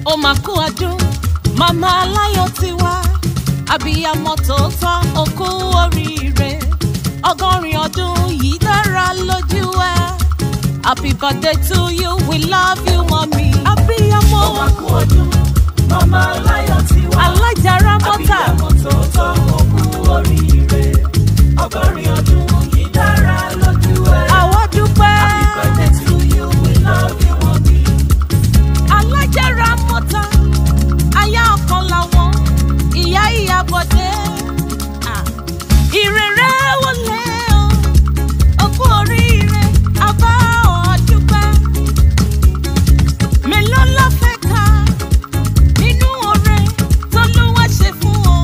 ó máa kú ọdún màmá aláyọ̀ ti wá àbíyamọ tòótọ́ ó kú oríire ọgọ́rin ọdún yìí dára lójú ẹ happy birthday to you we love you mọ́mí àbíyamọ Ó máa kú ọdún, màmá aláyọ̀ ti wá. alájàrá mọ́tà Àbíyamọ tòótọ́ ó kú oríire. Ọgọ́rin ọdún yìí dára lójú ẹ. àwa dúpẹ́ Happy birthday to you, we love you, mommy. alájàrá mọ́tà aya ọ̀kan làwọn ìyá ìyàbọ̀dé Ah. ìrere wọlé o òkú oríire àbá ọ̀dúpẹ́ mélòó ló fẹ́ ká nínú oore tọ́lúwa ṣe fún ọ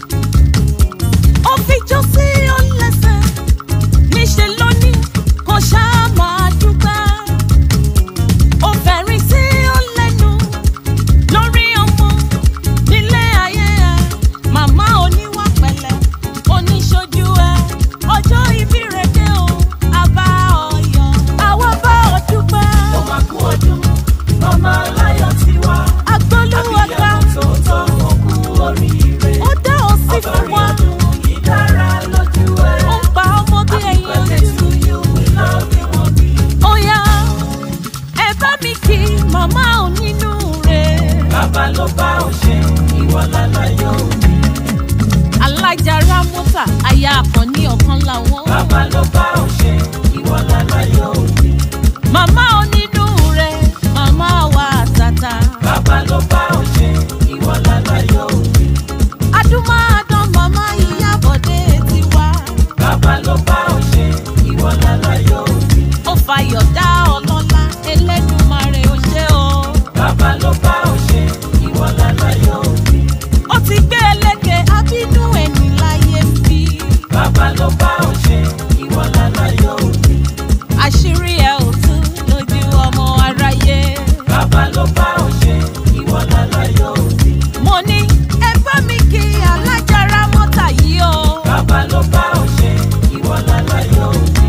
ó fi jó sí ọ lẹ́sẹ̀ níṣẹ́ lónìí kò ṣáà máa dúpẹ́ ó fẹ̀rín sí ọ lẹ́nu lórí ọmọ nílé ayé ẹ màmá oníwà pẹ̀lẹ́ oníṣojú ẹ ọjọ́ ìbí rẹ dé o àbá ọyọ àwa bá ọ dúpẹ́ Ó máa kú ọdún, màmá aláyọ̀ ti wá. agbólúwàgbà Àbíyamọ tòótọ́ ó kú oríire. ó dá ọ sí fún Ọgọ́rin wa ọdún yìí dára lójú ẹ. ó ń pa ọmọ bí Happy ẹyin birthday ojú to you, we love you, mommy. ó yá ẹ bá mi kí màmá ò nínú rẹ Bàbá ló bá ò ṣe, ìwọ láláyọ̀ òbí. alájàrá mọ́tà aya àkànní ọ̀kan làwọn. Bàbá ló bá ò ṣe, ìwọ láláyọ̀ òbí. màmá onínú rẹ màmá wa tata Bàbá ló bá ò ṣe, ìwọ láláyọ̀ òbí. adúmáadán màmá ìyábọ̀dé ti wá Bàbá ló bá ò ṣe, ìwọ láláyọ̀ òbí. ó fàyọ̀ dá ọlọ́lá elédùnmarè ó ṣe o Bàbá ló bá ò ṣe, ìwọ láláyọ̀ òbí. ó ti gbé eléke abínú ẹni láyé ń bí Bàbá ló bá ò ṣe, ìwọ láláyọ̀ òbí. àṣírí ẹ ò tú lójú ọmọ aráyé Bàbá ló bá ò ṣe, ìwọ láláyọ̀ òbí. mo ní ẹ bá mi kí alájàrá mọ́tà yìí o Bàbá ló bá ò ṣe, ìwọ láláyọ̀ òbí.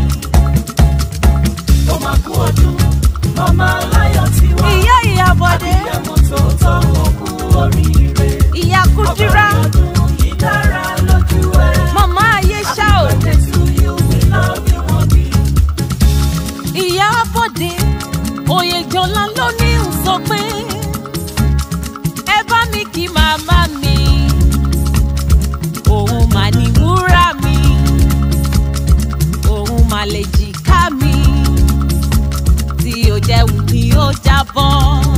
Ó máa kú ọdún, màmá aláyọ̀ ti wá. ìyá ìyábọ̀dé Àbíyamọ tòótọ́ ó kú oríire. ìyá kúdírá Ọgọ́rin ọdún yìí dára lójú ẹ. màmá ayé ṣá o. Happy birthday to you, we love you, mommy. ìyá bọ̀dé oyèjọ́lá ló ní ń sọ pé ẹ bá mi kí màmá mi òun mà ní wúrà mi òun mà lè jìká mi tí ò jẹ́ wù mí ó jábọ́.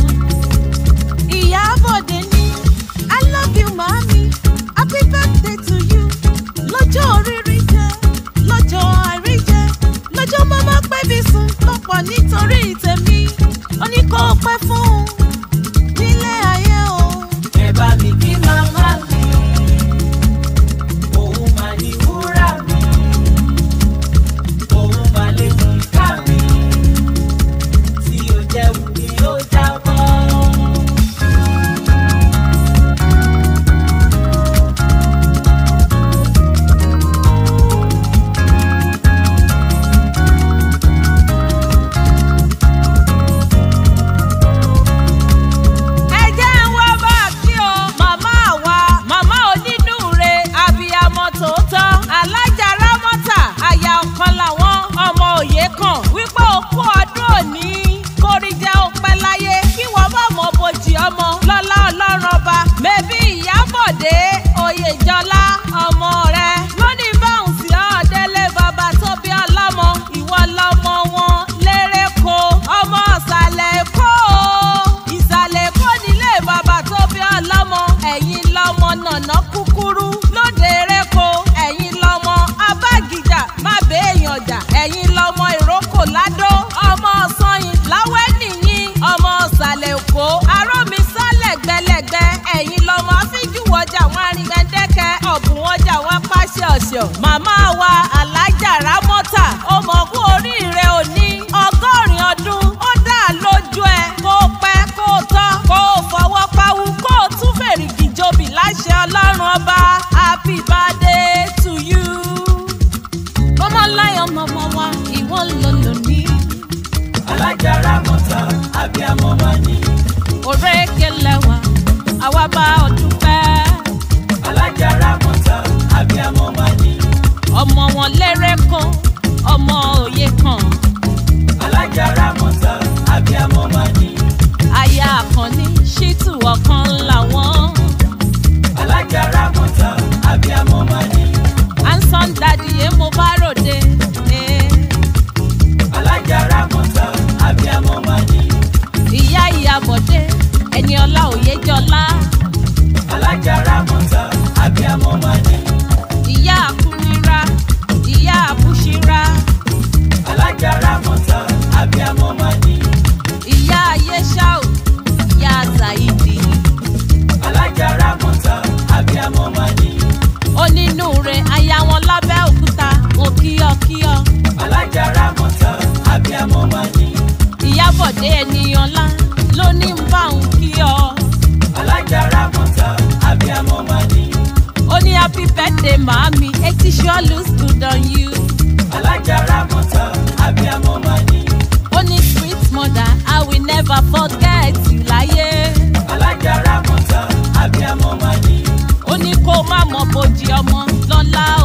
ìyá bọ̀dé ní i love you màmí happy birthday to you lọ́jọ́ oríire jẹ́ lọ́jọ́ àìrí jẹ́ lọ́jọ́ màmá pẹ́ bí sùn lọ́pọ̀ nítorí tèmi ó ní kó o pẹ́ fún un nílé ayé o. Ẹ bá mi kí màmá mi. Òun mà ní wúrà mi. Òun mà lè mú ká mi. Tí ó jẹ́ wù mí ó jábọ́. ẹ jẹ́ ń wá bá a kí o màmá wa màmá onínúure abiyamọ tòótọ́ alájàrá mọ́tà aya ọ̀kan làwọn ọmọ òye kan wípé òkú ọdún òní kórìíjẹ́ òpẹ́ láyé kí wọ́n bá mọ bojì ọmọ lọ́lá ọlọ́run ọba mẹ́bí ìyábọ̀dé oyèjọlá ọmọ rẹ lónìí báwọn sí ọ̀ọ́dẹ́lẹ̀ bàbá tó bí ọlọ́mọ ìwọ lọ́mọ wọn lérè kó ọmọ ọ̀sàlẹ̀ èkó ìsàlẹ̀ èkó nílé bàbá tó bí ọlọ́mọ ẹ̀yin lọ́mọ nànà kúkúrú lóde ereko ẹ̀yin lọ́mọ abágíjà má béèyàn jà ẹ̀yin lọ́mọ ìrókò ládó ọmọ ọ̀sanyìn láwẹ́ nìyí ọmọ ọ̀sàlẹ̀ èkó arómi sálẹ̀ gbẹlẹ̀gbẹ ẹ̀yin lọ́mọ afíjúwọjà wọn arìnrìndẹ́kẹ́ ọ̀bùn ọjà wọn pàṣẹ ọ̀ṣọ́ màmá wa alájàrá mọ́tà ọmọkú oríire òní ọgọ́rin ọdún ó dá lójú ẹ kó pẹ́ kó tọ́ kó fọwọ́ pawú kó tún fèrègì jobi láṣẹ ọlọ́run ọba happy birthday to you. ọmọ láyọ̀ mọ̀mọ́ wa ìwọ ló lò ní. Alájàrá mọ́ta, abiyamọ máa ní. òrékelẹ̀ wa àwa bá ọ dúpẹ́. alájà rámọ́tà abiyamọ máa ní. ọmọ wọn lérè kan ọmọ òye kan alájà rámọ́tà abiyamọ máa ní. aya àkànní ṣítù ọ̀kan làwọn alájà rámọ́tà abiyamọ máa ní. ansan dadi yé mo bá ròde. eh. alájà rámọ́tà abiyamọ máa ní. ìyá ìyá bọ̀dé ẹni ọlá òye jọlá alájà rámọ́tà abiyamọ máa ní. ìyá àkúnira ìyá àbúṣíra alájà rámọ́tà abiyamọ máa ní. ìyá ayéṣáò ìyá zaidi alájà rámọ́tà abiyamọ máa ní. onínúure aya wọn lábẹ́ òkúta mo kíyọkíyọ alájà rámọ́tà abiyamọ máa ní. ìyá bọ̀dé ẹni ọlá ló ní ń bá òun kíyọ alájà rámọ́tà abiyamọ máa ní. ó ní happy birthday màámi eighty sure looks good on you alájà rámọ́tà abiyamọ máa ní. ó ní sweet mother i will never forget you láyé alájà rámọ́tà abiyamọ máa ní. ó ní kó má mọ bòjì ọmọ lọ́lá